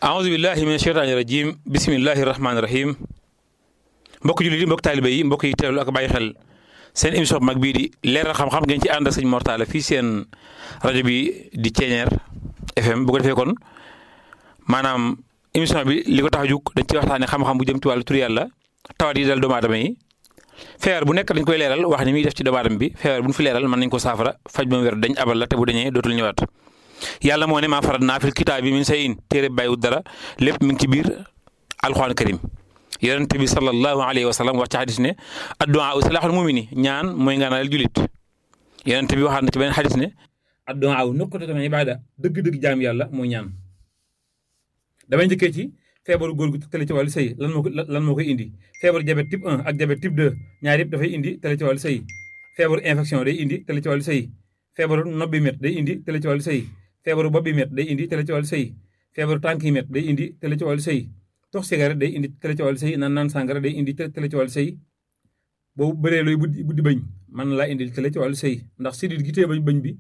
aouzu billahi min sheytaani rajim bismillahi rahmaani rahim mbokk jullit yi mbokk taalibe yi mbokk yi teewlu ak bàyyi xel seen émission bu mag bii di leeral xam-xam ngeen ci ànd ak sëñ Mortalla fii seen rajo bi di Ceeñeer FM bu ko defee kon maanaam émission bi li ko tax a jug dañ ci waxtaanee xam-xam bu jëm ci wàllu tur yàlla tawat yi dal doomu aadama yi feebar bu nekk dañ koy leeral wax ni muy def ci doomu aadama bi feebar bu ñu fi leeral mën nañ ko saafara faj ba mu wér dañ abal la te bu dañee dootul ñëwaat yàlla moo ne maa farat naa fil kitaab bi min sayin téere bàyyiwut dara lépp mi ngi ci biir alxuraan karim yonent bi sallallahu alayhi wa sallam wax ci xadis ne addu'a u salaaxul mumini ñaan mooy ngaanal julit yonent bi waxaat na ci beneen xadis ne addu'a u nuqtatu min ibaada dëgg-dëgg jaam yàlla mooy ñaan damay njëkkee ci feebaru góor gu tële ci wàllu sëy lan moo ko lan moo koy indi feebaru diabète type 1 ak diabète type 2 ñaar yëpp dafay indi tële ci wàllu sëy feebaru infection day indi tële ci wàllu sëy feebaru nopp bi met day indi tële ci wàllu sëy feebaru bopp bi met day indi tële ci wàllu sëy feebaru tànk yi met day indi tële ci wàllu sëy tox cigarette day indi tële ci wàllu sëy naan naan sàngara day indi tële ci wàllu sëy boobu bëree looy buddi buddi bañ man laa indil tële ci wàllu sëy ndax sidit gi tee bañ bañ bi